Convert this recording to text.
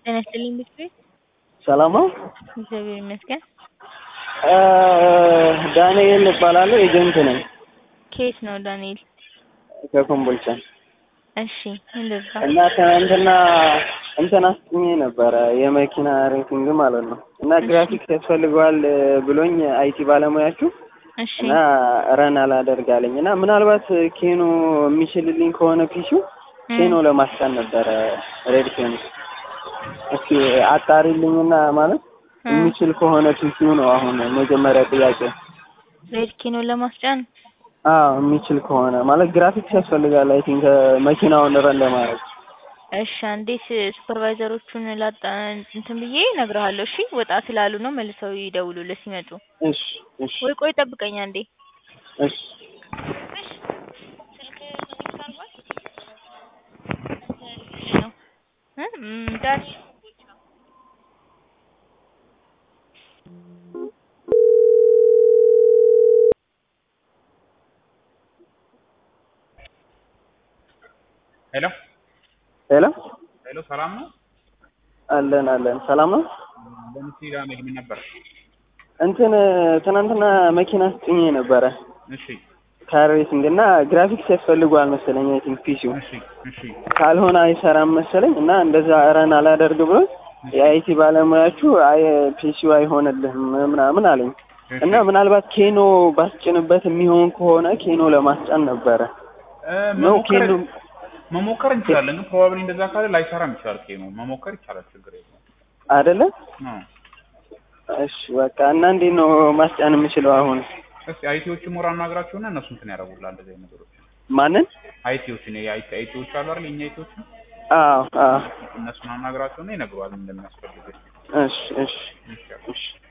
ጤና ይስጥልኝ ብትይ ሰላም ነው? እግዚአብሔር ይመስገን። ዳንኤል እባላለሁ ኤጀንት ነኝ ከየት ነው ዳንኤል? ከኮምቦልቻ እሺ እንደዛ እና ትናንትና እንትን አስጥኜ ነበረ የመኪና ሬቲንግ ማለት ነው እና ግራፊክስ ያስፈልገዋል ብሎኝ አይቲ ባለሙያችሁ እሺ እና ረን አላደርግ አለኝ እና ምናልባት ኬኖ የሚችልልኝ ከሆነ ፒሲው ኬኖ ለማስጫን ነበረ ሬድ ኬኖ እስኪ አጣሪልኝና ማለት የሚችል ከሆነ ፒሲው ነው አሁን መጀመሪያ ጥያቄ ሬድ ኪኖ ለማስጫን አዎ የሚችል ከሆነ ማለት ግራፊክስ ያስፈልጋል አይ ቲንክ መኪናውን ረን ለማድረግ እሺ እንዴት ሱፐርቫይዘሮቹን ላጣ እንትን ብዬ እነግርሃለሁ። እሺ ወጣ ስላሉ ነው መልሰው ይደውሉልህ ሲመጡ። እሺ እሺ ወይ ቆይ ጠብቀኝ አንዴ። እሺ ነው እ ም ዳኒ ሄሎ ሄሎ ሄሎ፣ ሰላም ነው? አለን አለን ሰላም ነው ለምሲ ዳንኤል ምን ነበር? እንትን ትናንትና መኪና አስጥኜ ነበረ እሺ ካር ሬሲንግ እና ግራፊክስ ያስፈልገዋል መሰለኝ አይ ቲንክ ፒሲው እሺ እሺ ካልሆነ አይሰራም መሰለኝ እና እንደዛ ረን አላደርግ ብሎ የአይቲ ባለሙያችሁ አይ ፒሲው አይሆንልህም ምናምን አለኝ እሺ። እና ምናልባት ኬኖ ባስጭንበት የሚሆን ከሆነ ኬኖ ለማስጫን ነበረ እ ነው መሞከር ኬኖ መሞከር እንችላለን፣ ግን ፕሮባብሊ እንደዛ ካለ ላይሰራም ይችላል። ኬኖ መሞከር ይቻላል፣ ችግር የለውም። አይደለ አዎ እሺ በቃ እና እንዴት ነው ማስጫን የምችለው አሁን እስኪ አይቲዎችን ሞራ አናግራቸውና እነሱ እንትን ያደርጉልሃል እንደዚህ አይነት ነገሮች። ማንን አይቲዎችን የአይቲ አይቲዎች አሉ አይደል? የኛ አይቲዎችን አዎ አዎ እነሱን አናግራቸውና ይነግሩሃል እንደሚያስፈልግ። እሺ እሺ እሺ እሺ